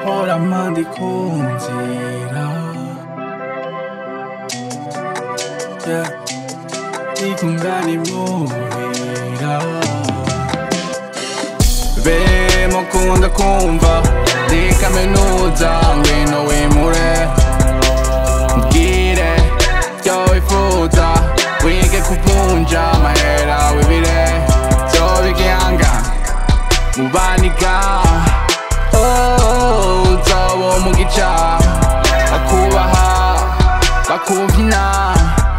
Mpora ndi ku nzira Yeah. Ikungana imuhira be mukunda kumva ndi kaminuza ngwino wimure mbwire byo wifuza wige kuvunja amahera wibire byo bigihanga mubanika Oh, uzoba umugica bakubaha bakumvina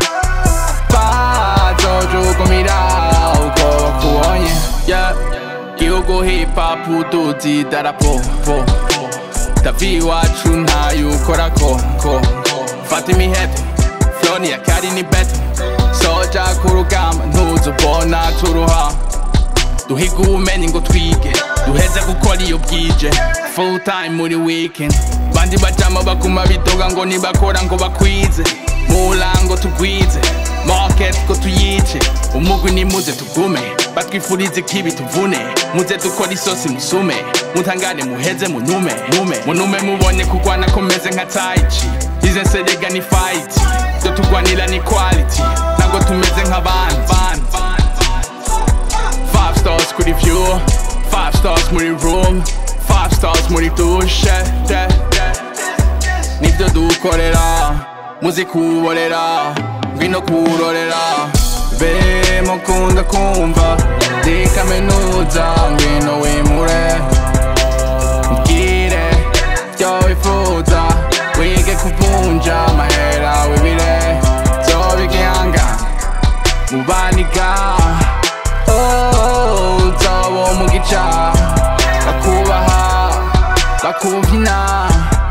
bazojugumira uko bakubonye Yeah. gihugu hip hop uduzi darapo po davi iwacu ntayo ukora ko ko fata imihete floni ya kari ni beto soja ku rugamba ntuzubona turuha duhiga ubumenyi ngo twige duheze gukora iyo bwije full time muri weekend bandi bajama baguma bidoga ngo nibakora ngo bakwize murango tugwize market ko tuyice umugwi nimuze tugume batwifurize kibi tuvune muze dukora isosi musume mutangane muheze munume nume munume mubone kugwana komeze nka taichi ize nserega ni fight do tugwanira ni quality ntabwo tumeze nk'abandi Five stars kuri view Five stars muri room Five stars muri dushe Nibyo dukorera Muzi kuborera Ngwino kurorera Be mukunda kumva Ndi kaminuza Ngwino wimure Mbwire Byo wifuza Wige kuvunja Amahera wibire Byo bigihanga Mubanika Oh, uzoba umugica bakubaha bakumvina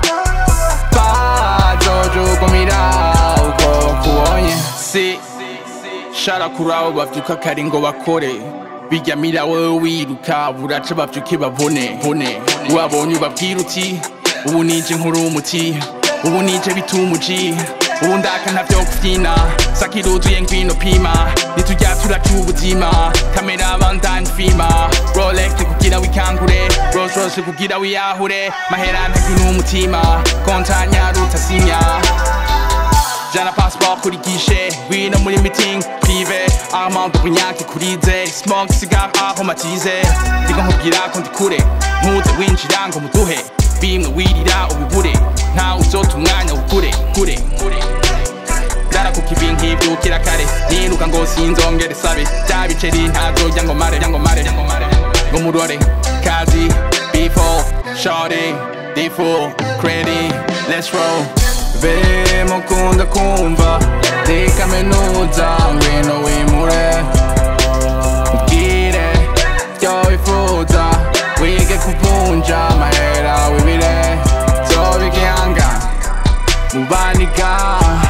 bazojugumira uko bakubonye si shara kuri abo bavyuka kare ngo bakore biryamira wowe wiruka buraca bavyuke babone bone wabonye ubabwira uti ubu nije nkuru umuti ubu nije bitumuji ubu ndaka ntavyo kuvyina sakiruzuye ngwino pima nitujya turaca ubuzima kamera bandani fima rolex kugira wikangure rolls royce kugira wiyahure mahera ntagira umutima kontanya rutasinya jana passport kuri gishe ngwino muri meeting prive amount bunyake kurize smoke cigar aho matize ndiko nkubwira ko ndi kure ntuze winjira ngo muduhe bimwe wirira ubibure ntawe uzota umwanya ukure kure kure Dara kuko ibi nkibyukira kare niruka ngo sinzongere sabe bya biceri ntazojya ngo mare ngo mare ngo murore kazi before shorty default credit let's roll be mukunda kumva ndi kaminuza ngwino wimure mbwire byo wifuza wige kuvunja amahera wibire byo bigihanga mubanika